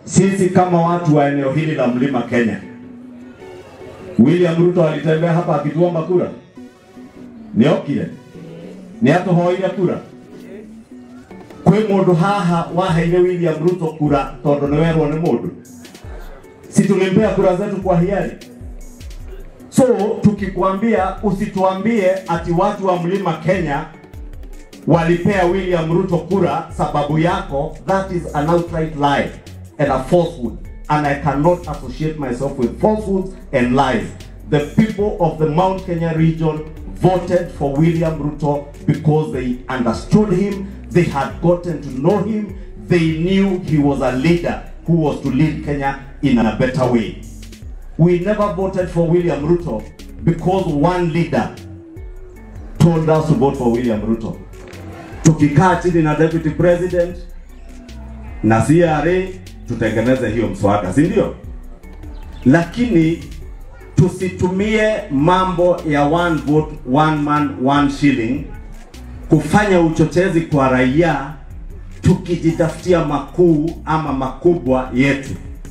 Sisi kama watu wa eneo hili la Mlima Kenya, William Ruto alitembea hapa akituomba kura, niokire ni atuhoire kura kwi mundu haha waheire William Ruto kura tondu ni werwo ni mundu si tulimpea kura zetu kwa hiari so tukikwambia usituambie ati watu wa mlima Kenya walipea William Ruto kura sababu yako that is an outright lie and a falsehood and I cannot associate myself with falsehoods and lies the people of the Mount Kenya region voted for William Ruto because they understood him they had gotten to know him they knew he was a leader who was to lead Kenya in a better way we never voted for William Ruto because one leader told us to vote for William Ruto. Tukikaa chini na deputy president na CRA tutengeneze hiyo mswada, si ndio? Lakini tusitumie mambo ya one vote one man one shilling kufanya uchochezi kwa raia tukijitafutia makuu ama makubwa yetu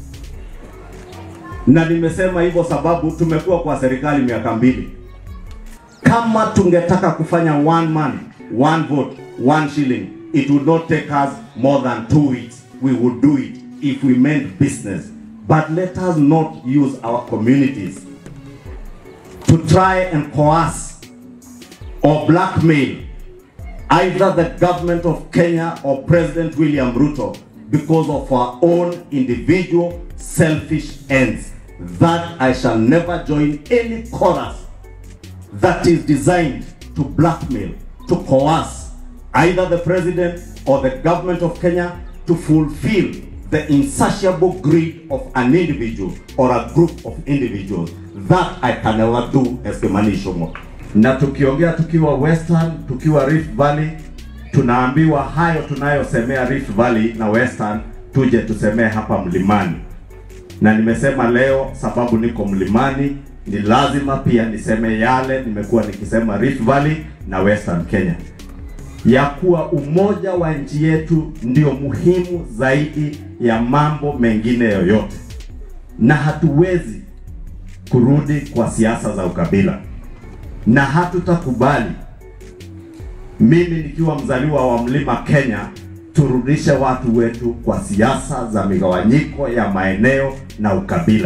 na nimesema hivyo sababu tumekuwa kwa serikali miaka mbili. Kama tungetaka kufanya one man one vote one shilling, it would not take us more than two weeks. We would do it if we meant business. But let us not use our communities to try and coerce or blackmail either the government of Kenya or President William Ruto because of our own individual selfish ends. That I shall never join any chorus that is designed to blackmail, to coerce either the president or the government of Kenya to fulfill the insatiable greed of an individual or a group of individuals. That I can never do as Kimani Ichung'wa. Na tukiongea tukiwa Western, tukiwa Rift Valley, tunaambiwa hayo tunayosemea Rift Valley na Western tuje tusemee hapa mlimani na nimesema leo sababu niko mlimani ni lazima pia niseme yale nimekuwa nikisema Rift Valley na Western Kenya, ya kuwa umoja wa nchi yetu ndio muhimu zaidi ya mambo mengine yoyote, na hatuwezi kurudi kwa siasa za ukabila, na hatutakubali mimi nikiwa mzaliwa wa mlima Kenya turudishe watu wetu kwa siasa za migawanyiko ya maeneo na ukabila.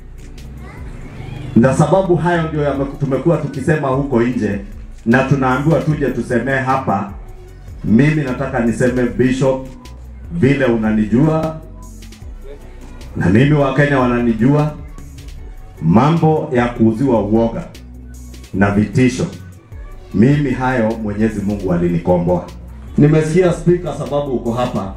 Na sababu hayo ndio yame- tumekuwa tukisema huko nje na tunaambiwa tuje tusemee hapa. Mimi nataka niseme Bishop, vile unanijua na mimi Wakenya wananijua, mambo ya kuuziwa uoga na vitisho, mimi hayo Mwenyezi Mungu alinikomboa. Nimesikia spika, sababu uko hapa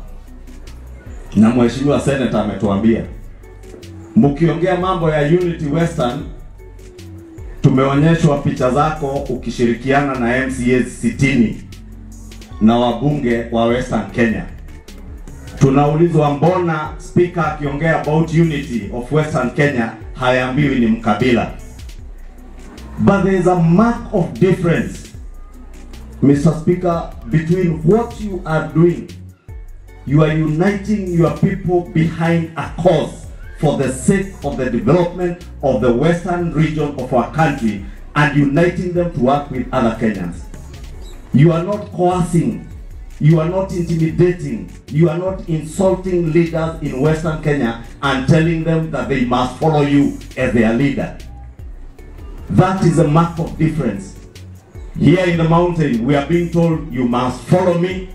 na mheshimiwa senator ametuambia mkiongea mambo ya Unity Western, tumeonyeshwa picha zako ukishirikiana na MCAs sitini na wabunge wa Western Kenya. Tunaulizwa mbona speaker akiongea about unity of Western Kenya hayaambiwi ni mkabila, but there is a mark of difference Mr. Speaker, between what you are doing, you are uniting your people behind a cause for the sake of the development of the western region of our country and uniting them to work with other Kenyans. You are not coercing, you are not intimidating, you are not insulting leaders in western Kenya and telling them that they must follow you as their leader. That is a mark of difference. Here in the mountain, we are being told you must follow me.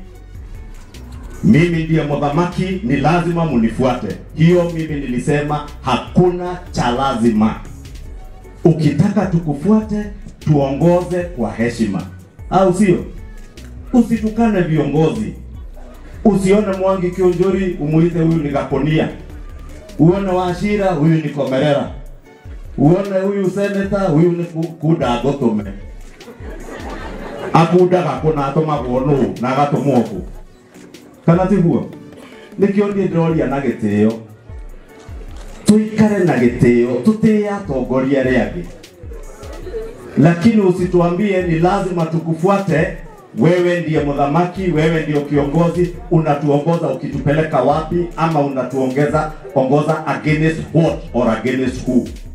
Mimi ndiye mwadhamaki, ni lazima munifuate. Hiyo mimi nilisema hakuna cha lazima. Ukitaka tukufuate, tuongoze kwa heshima, au sio? Usitukane viongozi. Usione Mwangi Kionjori umuite huyu ni Gakonia, uone Wachira huyu ni Komerera, uone huyu seneta huyu ni Ku- Kuda Gotome akundaga kuna atumagwo nũ na agatũmwo kũ kana tiguo nĩkĩo niĩ ndĩroria na gĩtĩo tuikare na gĩtĩo tutĩe atongoria arĩa angĩ lakini usituambie ni lazima tukufuate Wewe ndiye mdhamaki, wewe ndio kiongozi, unatuongoza ukitupeleka wapi, ama unatuongeza ongoza against what or against who?